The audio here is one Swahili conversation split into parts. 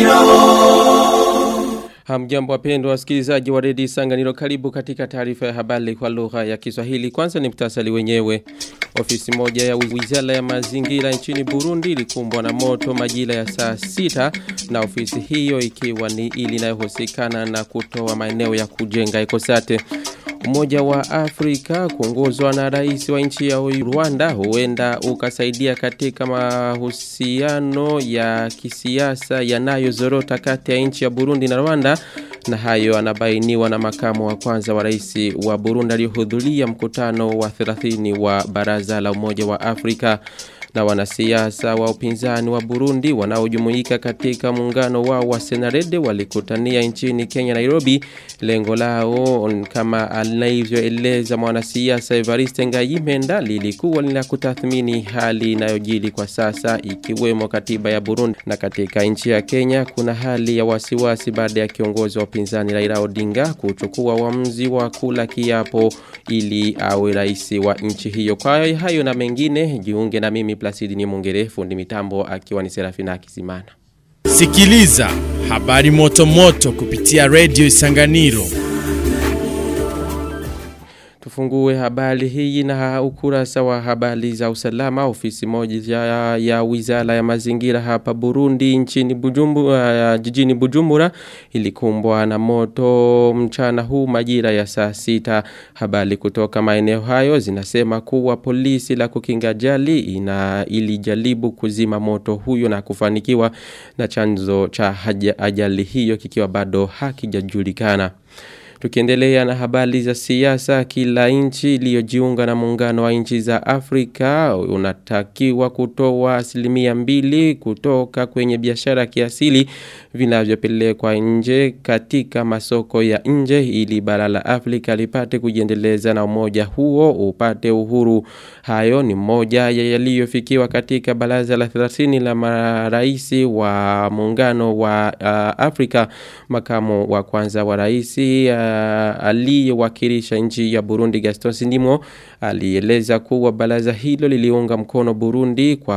Hamjambo wapendwa wasikilizaji wa redio Sanganiro karibu katika taarifa ya habari kwa lugha ya Kiswahili. Kwanza ni mtasali wenyewe. Ofisi moja ya Wizara ya Mazingira nchini Burundi ilikumbwa na moto majira ya saa sita na ofisi hiyo ikiwa ni ili inayohusikana na kutoa maeneo ya kujenga ekosate. Umoja wa Afrika kuongozwa na rais wa nchi ya Rwanda huenda ukasaidia katika mahusiano ya kisiasa yanayozorota kati ya nchi ya Burundi na Rwanda na hayo anabainiwa na makamu wa kwanza wa rais wa Burundi aliyohudhuria mkutano wa 30 wa baraza la Umoja wa Afrika na wanasiasa wa upinzani wa Burundi wanaojumuika katika muungano wao wa Senarede walikutania nchini Kenya Nairobi lengo lao kama alivyoeleza mwanasiasa Evariste Ngayimenda lilikuwa ni la kutathmini hali inayojili kwa sasa ikiwemo katiba ya Burundi na katika nchi ya Kenya kuna hali ya wasiwasi baada ya kiongozi wa upinzani Raila Odinga kuchukua uamuzi wa kula kiapo ili awe rais wa nchi hiyo kwa hayo na mengine jiunge na mimi Placidi ni mungere fundi mitambo akiwa ni Serafina Kizimana. Sikiliza habari moto moto kupitia Radio Isanganiro. Tufungue habari hii na ukurasa wa habari za usalama ofisi moja ya, ya wizara ya mazingira hapa Burundi nchini Bujumbura uh, jijini Bujumbura ilikumbwa na moto mchana huu majira ya saa sita habari kutoka maeneo hayo zinasema kuwa polisi la kukinga jali ina ilijaribu kuzima moto huyo na kufanikiwa na chanzo cha haja, ajali hiyo kikiwa bado hakijajulikana Tukiendelea na habari za siasa kila nchi iliyojiunga na muungano wa nchi za Afrika unatakiwa kutoa asilimia mbili kutoka kwenye biashara kiasili vinavyopelekwa nje katika masoko ya nje ili bara la Afrika lipate kujiendeleza na umoja huo upate uhuru. Hayo ni moja ya yaliyofikiwa katika baraza la 30 la maraisi wa muungano wa uh, Afrika makamu wa kwanza wa raisi uh, aliyewakilisha nchi ya Burundi Gaston Sindimo alieleza kuwa baraza hilo liliunga mkono Burundi kwa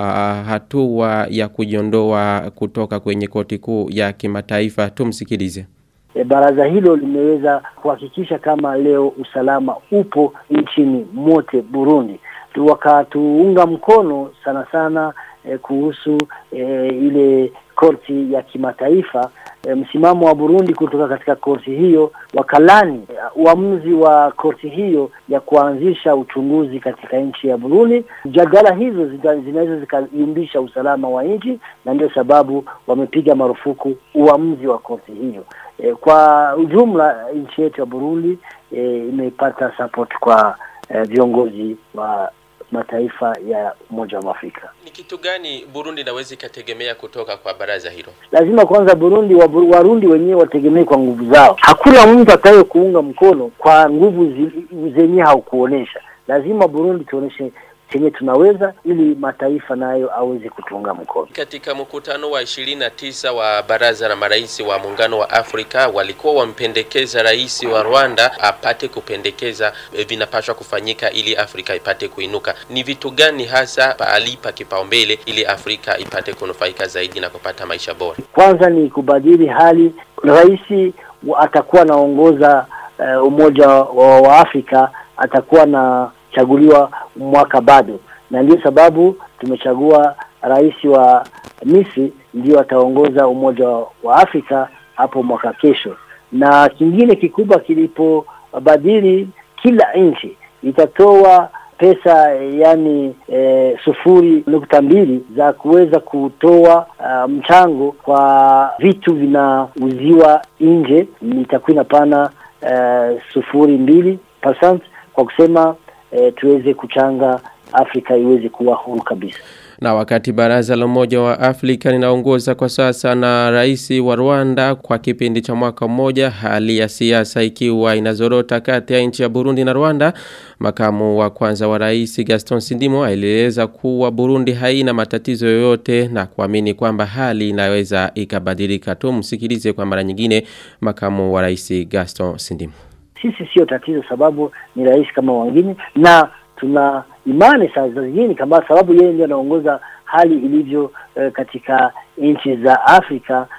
hatua ya kujiondoa kutoka kwenye koti kuu ya kimataifa tumsikilize e, baraza hilo limeweza kuhakikisha kama leo usalama upo nchini mote Burundi wakatuunga mkono sana sana e, kuhusu e, ile korti ya kimataifa e, msimamo wa Burundi kutoka katika korti hiyo wakalani uamuzi wa korti hiyo ya kuanzisha uchunguzi katika nchi ya Burundi. Jadala hizo zinaweza zikayumbisha usalama wa nchi, na ndio sababu wamepiga marufuku uamuzi wa korti hiyo. E, kwa ujumla nchi yetu ya Burundi e, imepata support kwa e, viongozi wa mataifa ya Umoja wa Afrika. Ni kitu gani Burundi inaweza ikategemea kutoka kwa baraza hilo? Lazima kwanza Burundi wa, Warundi wenyewe wategemee kwa nguvu zao. Hakuna mtu atakaye kuunga mkono kwa nguvu zenyewe haukuonesha. Lazima Burundi tuoneshe chenye tunaweza ili mataifa nayo aweze kutunga mkono. Katika mkutano wa 29 wa baraza la marais wa muungano wa Afrika walikuwa wampendekeza rais wa Rwanda apate kupendekeza vinapaswa kufanyika ili Afrika ipate kuinuka. Ni vitu gani hasa paalipa kipaumbele ili Afrika ipate kunufaika zaidi na kupata maisha bora? Kwanza ni kubadili hali, rais atakuwa anaongoza uh, umoja wa, wa Afrika atakuwa na chaguliwa mwaka bado na ndio sababu tumechagua rais wa Misri ndio ataongoza umoja wa Afrika hapo mwaka kesho na kingine kikubwa kilipobadili kila nchi itatoa pesa yani e, sufuri nukta mbili za kuweza kutoa uh, mchango kwa vitu vinauziwa nje itakuwa inapana uh, sufuri mbili percent kwa kusema e, tuweze kuchanga Afrika iweze kuwa huru kabisa. Na wakati baraza la umoja wa Afrika linaongoza kwa sasa na rais wa Rwanda kwa kipindi cha mwaka mmoja hali ya siasa ikiwa inazorota kati ya nchi ya Burundi na Rwanda makamu wa kwanza wa rais Gaston Sindimo alieleza kuwa Burundi haina matatizo yoyote na kuamini kwamba hali inaweza ikabadilika tu msikilize kwa mara nyingine makamu wa rais Gaston Sindimo sisi sio tatizo sababu ni rais kama wengine na tuna imani saa zingine kama sababu yeye ndiye anaongoza hali ilivyo e, katika nchi za Afrika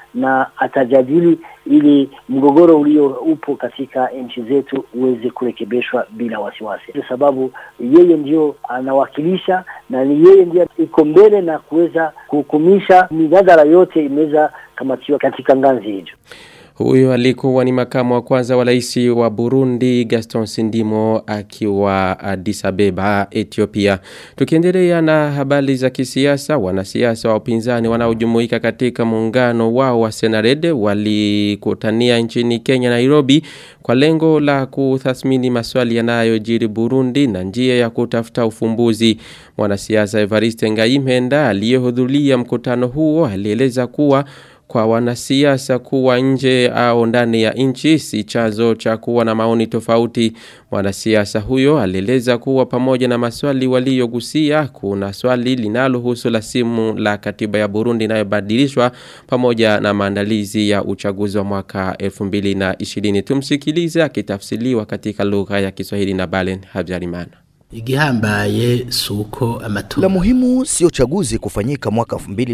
na atajadili ili mgogoro ulio upo katika nchi zetu uweze kurekebishwa bila wasiwasi, kwa sababu yeye ndio anawakilisha na ni yeye ndiye iko mbele na kuweza kuhukumisha mijadala yote imeweza kamatiwa katika ngazi hiyo. Huyo alikuwa ni makamu wa kwanza wa rais wa Burundi Gaston Sindimo akiwa Addis Abeba Ethiopia. Tukiendelea na habari za kisiasa, wanasiasa wa upinzani wanaojumuika katika muungano wao wa Senarede walikutania nchini Kenya Nairobi kwa lengo la kutathmini maswali yanayojiri Burundi na njia ya kutafuta ufumbuzi. Mwanasiasa Evariste Ngaimenda aliyehudhuria mkutano huo alieleza kuwa kwa wanasiasa kuwa nje au ndani ya nchi si chanzo cha kuwa na maoni tofauti. Mwanasiasa huyo alieleza kuwa pamoja na maswali waliyogusia kuna swali linalohusu la simu la katiba ya Burundi inayobadilishwa pamoja na maandalizi ya uchaguzi wa mwaka 2020. Tumsikilize akitafsiriwa katika lugha ya Kiswahili na Balen Habyarimana. Igihambaye suko amatora. La muhimu sio chaguzi kufanyika mwaka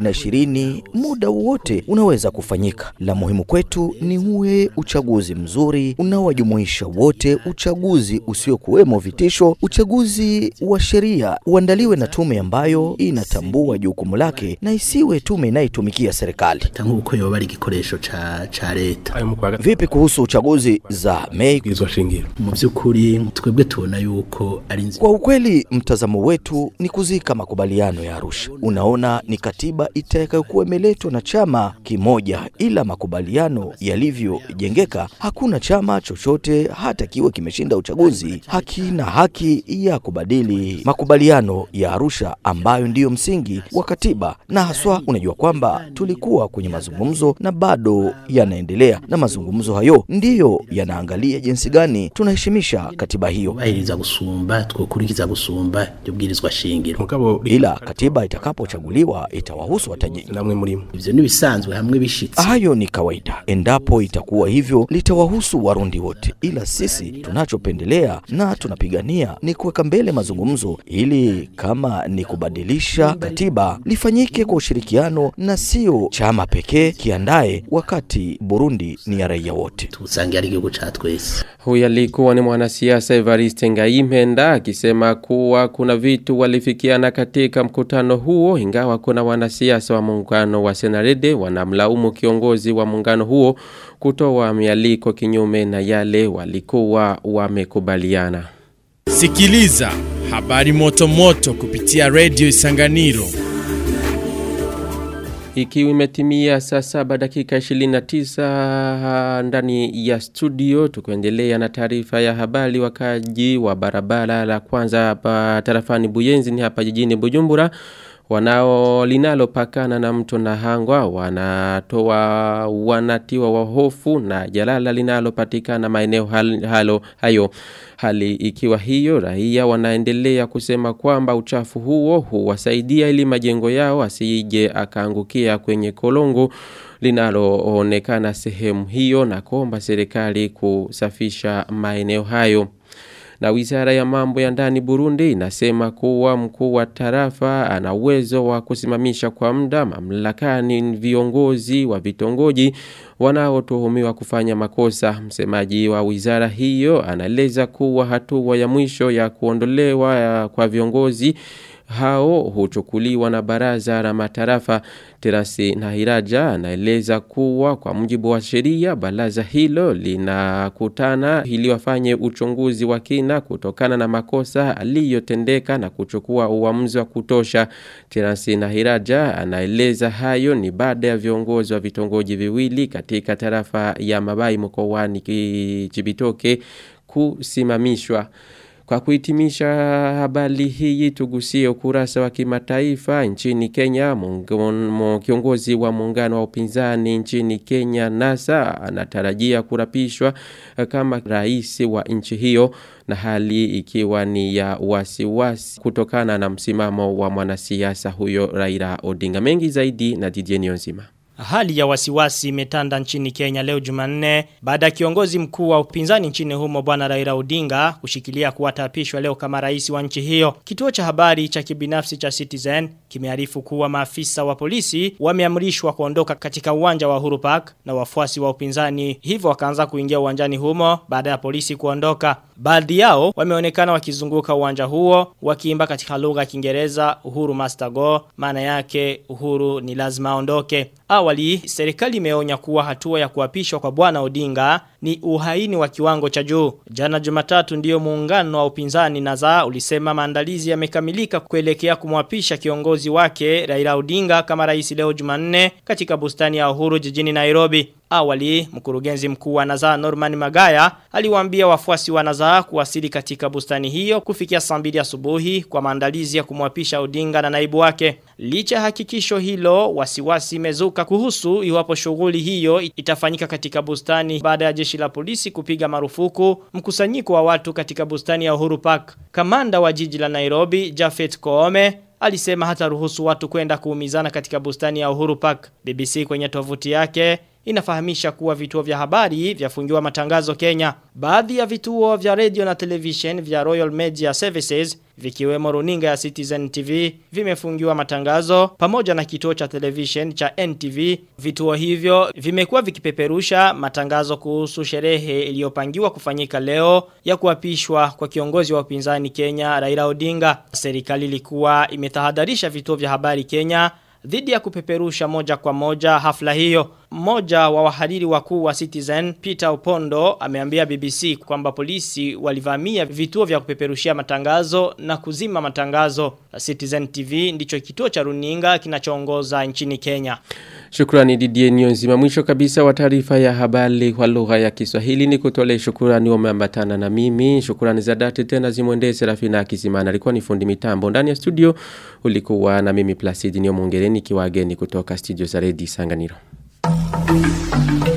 2020, muda wowote unaweza kufanyika. La muhimu kwetu ni uwe uchaguzi mzuri unaowajumuisha wote, uchaguzi usiokuwemo vitisho, uchaguzi wa sheria, uandaliwe na tume ambayo inatambua jukumu lake na isiwe tume inayotumikia serikali. Tangu uko yoba ari igikoresho ca ca leta. Vipi kuhusu uchaguzi za Mei? Mu by'ukuri twebwe tubona yuko ari nzi Kwa ukweli mtazamo wetu ni kuzika makubaliano ya Arusha. Unaona, ni katiba itakayokuwa imeletwa na chama kimoja, ila makubaliano yalivyojengeka, hakuna chama chochote hata kiwe kimeshinda uchaguzi hakina haki ya kubadili makubaliano ya Arusha ambayo ndiyo msingi wa katiba. Na haswa, unajua kwamba tulikuwa kwenye mazungumzo na bado yanaendelea, na mazungumzo hayo ndiyo yanaangalia jinsi gani tunaheshimisha katiba hiyo. bahiriza gusumba twokurikiza gusumba ryo bwirizwa shingiro. mugabo ila katiba itakapochaguliwa itawahusu watajiri. namwe murimo Ivyo nibisanzwe hamwe bishitse. Hayo ni kawaida. Endapo itakuwa hivyo, litawahusu Warundi wote, ila sisi tunachopendelea na tunapigania ni kuweka mbele mazungumzo, ili kama ni kubadilisha katiba lifanyike kwa ushirikiano na sio chama pekee kiandaye, wakati Burundi ni ya raia wote. Tusange ari igihugu ca twese. Huyu alikuwa ni mwanasiasa Evariste Ngaimenda akisema kuwa kuna vitu walifikiana katika mkutano huo ingawa kuna wanasiasa wa muungano wa Senarede wanamlaumu kiongozi wa muungano huo kutoa mialiko kinyume na yale walikuwa wamekubaliana. Sikiliza habari moto moto kupitia Radio Isanganiro. Ikiwa imetimia saa saba dakika 29 ndani ya studio tukuendelea na taarifa ya habari wakaji wa barabara la kwanza hapa tarafani Buyenzi ni hapa jijini Bujumbura wanao linalopakana na mto Nahangwa wanatoa wanatiwa wa hofu na jalala linalopatikana maeneo hal- halo hayo hali ikiwa hiyo raia wanaendelea kusema kwamba uchafu huo huwasaidia ili majengo yao asije akaangukia kwenye kolongo linaloonekana sehemu hiyo na kuomba serikali kusafisha maeneo hayo na wizara ya mambo ya ndani Burundi inasema kuwa mkuu wa tarafa ana uwezo wa kusimamisha kwa muda mamlakani viongozi wa vitongoji wanaotuhumiwa kufanya makosa. Msemaji wa wizara hiyo anaeleza kuwa hatua ya mwisho ya kuondolewa ya- kwa viongozi hao huchukuliwa na baraza la matarafa Terasi Nahiraja anaeleza kuwa kwa mujibu wa sheria baraza hilo linakutana ili wafanye uchunguzi wa kina kutokana na makosa aliyotendeka na kuchukua uamuzi wa kutosha. Terasi Nahiraja anaeleza hayo ni baada ya viongozi wa vitongoji viwili katika tarafa ya Mabai mkoani Ki- Chibitoke kusimamishwa. Kwa kuhitimisha habari hii tugusie ukurasa wa kimataifa nchini Kenya mungomo, kiongozi wa muungano wa upinzani nchini Kenya NASA anatarajia kurapishwa eh, kama rais wa nchi hiyo na hali ikiwa ni ya wasiwasi kutokana na msimamo wa mwanasiasa huyo Raila Odinga mengi zaidi na DJ Nzima Hali ya wasiwasi imetanda nchini Kenya leo Jumanne baada ya kiongozi mkuu wa upinzani nchini humo bwana Raila Odinga kushikilia kuwatapishwa leo kama rais wa nchi hiyo. Kituo cha habari cha kibinafsi cha Citizen kimearifu kuwa maafisa wa polisi wameamrishwa kuondoka katika uwanja wa Uhuru Park na wafuasi wa upinzani hivyo wakaanza kuingia uwanjani humo baada ya polisi kuondoka. Baadhi yao wameonekana wakizunguka uwanja huo wakiimba katika lugha ya Kiingereza Uhuru Master Go maana yake Uhuru ni lazima aondoke. Awali serikali imeonya kuwa hatua ya kuapishwa kwa bwana Odinga ni uhaini wa kiwango cha juu. Jana Jumatatu ndiyo muungano wa upinzani Naza ulisema maandalizi yamekamilika kuelekea kumwapisha kiongozi wake Raila Odinga kama rais leo Jumanne katika bustani ya Uhuru jijini Nairobi. Awali, mkurugenzi mkuu wa Nazaa Norman Magaya aliwaambia wafuasi wa Nazaa kuwasili katika bustani hiyo kufikia saa mbili asubuhi kwa maandalizi ya kumwapisha Odinga na naibu wake. Licha hakikisho hilo, wasiwasi imezuka kuhusu iwapo shughuli hiyo itafanyika katika bustani baada ya jeshi la polisi kupiga marufuku mkusanyiko wa watu katika bustani ya Uhuru Park. Kamanda wa jiji la Nairobi, Jafet Koome, alisema hata ruhusu watu kwenda kuumizana katika bustani ya Uhuru Park. BBC kwenye tovuti yake inafahamisha kuwa vituo vya habari vyafungiwa matangazo Kenya. Baadhi ya vituo vya radio na television vya Royal Media Services vikiwemo runinga ya Citizen TV vimefungiwa matangazo pamoja na kituo cha television cha NTV. Vituo hivyo vimekuwa vikipeperusha matangazo kuhusu sherehe iliyopangiwa kufanyika leo ya kuapishwa kwa kiongozi wa upinzani Kenya Raila Odinga. Serikali ilikuwa imetahadharisha vituo vya habari Kenya dhidi ya kupeperusha moja kwa moja hafla hiyo. Mmoja wa wahariri wakuu wa Citizen, Peter Opondo, ameambia BBC kwamba polisi walivamia vituo vya kupeperushia matangazo na kuzima matangazo. Citizen TV ndicho kituo cha runinga kinachoongoza nchini Kenya. Shukrani Didier Nyonzima. Mwisho kabisa wa taarifa ya habari kwa lugha ya Kiswahili ni kutole shukrani wameambatana na mimi. Shukrani za dhati tena zimwendee Serafina Akizimana. Alikuwa ni fundi mitambo. Ndani ya studio ulikuwa na mimi Placid Nyomongereni kiwageni kutoka studio za Redi Sanganiro. Thank you.